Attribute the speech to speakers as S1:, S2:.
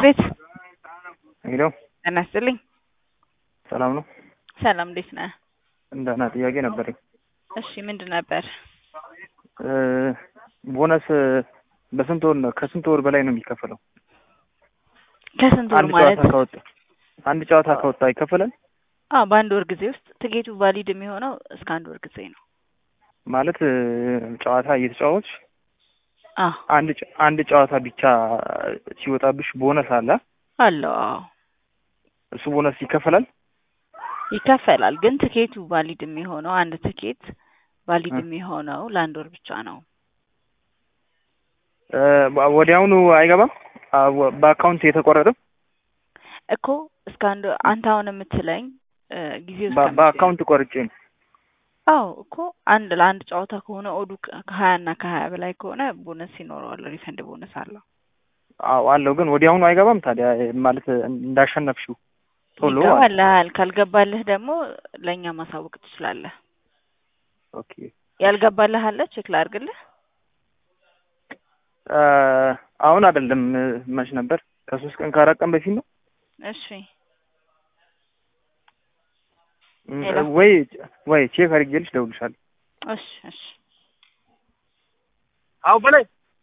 S1: ቤት
S2: ሄሎ
S1: ጤና ይስጥልኝ።
S2: ሰላም ነው?
S1: ሰላም እንዴት ነህ?
S2: እንደና ጥያቄ ነበረኝ።
S1: እሺ ምንድን ነበር?
S2: እ ቦነስ በስንት ወር ነው ከስንት ወር በላይ ነው የሚከፈለው?
S1: ከስንት ወር
S2: አንድ
S1: ማለት?
S2: ጨዋታ ከወጣ አንድ ጨዋታ ከወጣ ይከፈላል
S1: አዎ በአንድ ወር ጊዜ ውስጥ ትኬቱ ቫሊድ የሚሆነው እስከ አንድ ወር ጊዜ ነው።
S2: ማለት እ ጨዋታ እየተጫወትሽ
S1: አዎ
S2: አንድ ጨ- አንድ ጨዋታ ብቻ ሲወጣብሽ ቦነስ አለ።
S1: አለው። አዎ
S2: እሱ ቦነስ ይከፈላል።
S1: ይከፈላል። ግን ትኬቱ ቫሊድ የሚሆነው አንድ ትኬት ቫሊድ
S2: እ
S1: የሚሆነው ለአንድ ወር ብቻ ነው።
S2: እ ወዲያውኑ አይገባም አ- ወ- በአካውንት የተቆረጠ
S1: እኮ እስከ አንድ አንተ አሁን የምትለኝ እ ጊዜው እስከ
S2: በ-
S1: መቼ ነው?
S2: በአካውንት ቆርጬ ነው።
S1: አዎ እኮ አንድ ለአንድ ጨዋታ ከሆነ ኦዱ ከ- ከሀያ እና ከሀያ በላይ ከሆነ ቦነስ ይኖረዋል። ሪፈንድ ቦነስ አለው።
S2: አዎ አለው። ግን ወዲያውኑ አይገባም ታዲያ ማለት እንዳሸነፍሽው ቶሎ ማለት
S1: ይገባልሃል። ካልገባልህ ደግሞ ለእኛ ማሳወቅ ትችላለህ።
S2: ኦኬ
S1: ያልገባልህ አለ ቼክ ላድርግልህ።
S2: እ አሁን አይደለም እ መች ነበር? ከሶስት ቀን ከአራት ቀን በፊት ነው
S1: እሺ
S2: እ
S1: ሄሎ።
S2: ወይ ወይ ቼክ አድርጌልሽ እደውልልሻለሁ።
S1: እሺ እሺ
S2: አዎ በላይ